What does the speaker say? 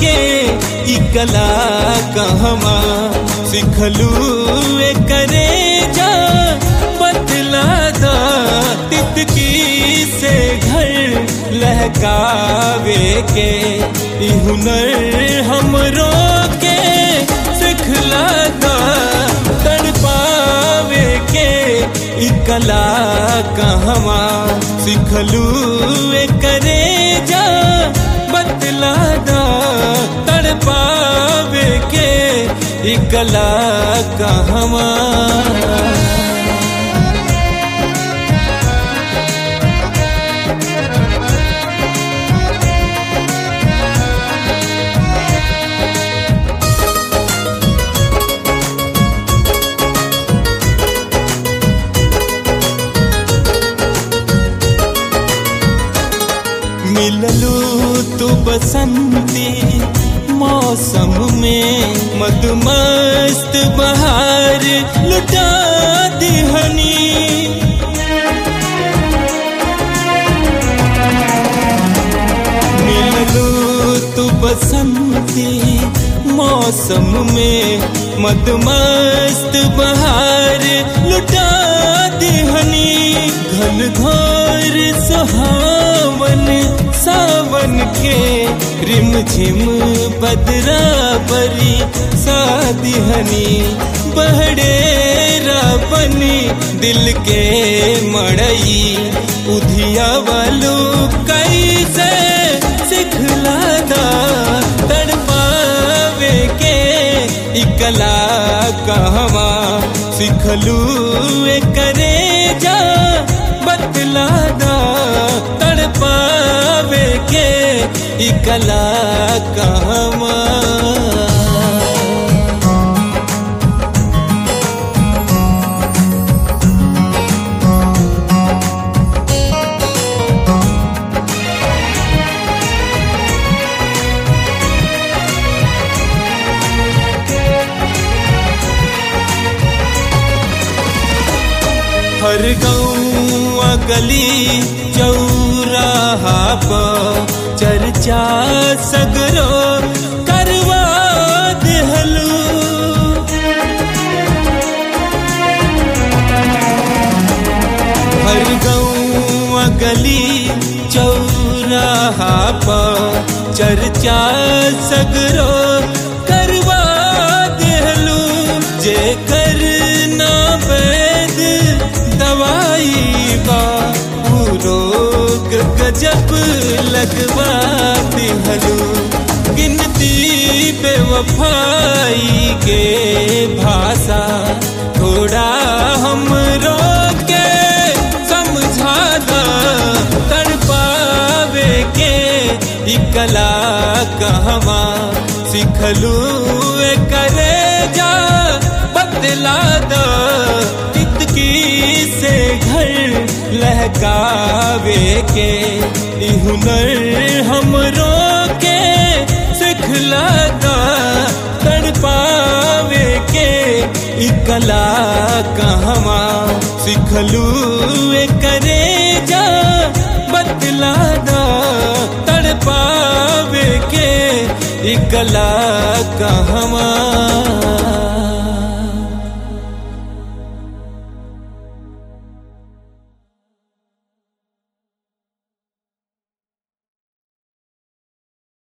के ई कला कहवा सिखलू ए करे जा बतला दा तितकी से घर लहकावे के ई हुनर हमरो के सिखला दा तड़पावे के ई कला कहवा सिखलू ए करे जा बतला दा तड़पावे के ई कला कहवा मिललू तू बसंती मौसम में मधुमस्त बहार लुटा दिहनी मिललू तू बसंती मौसम में मधुमस्त बहार लुटा दिहनी घन घोर सुहावन सावन के रिम झिम बदरा बरी सादिहनी बहड़े बनी दिल के मड़ई उधिया वालू कैसे सिखला दा तड़पावे के इकला कहवा सिखलू ए करे जा बतला दा तड़पावे के इकला कहवा हर गाँव गली चौराहा पर चर्चा सगरो करवा देहलू हर गाँव गली चौराहा पर चर्चा सगरो करवा देहलू जे करना वैद दवाई बा रोग गजब लगवा दिहलू गिनती बेवफाई के भाषा थोड़ा हम रोके समझा दा तड़पावे के इकला कहवा सिखलू ए करे जा बदला दा तितकी से घर लहकावे के ई हुनर हमरो के सिखला दा तड़पावे के ई कला कहवा सिखलू ए करे जा बतला दा तड़पावे के ई कला कहवा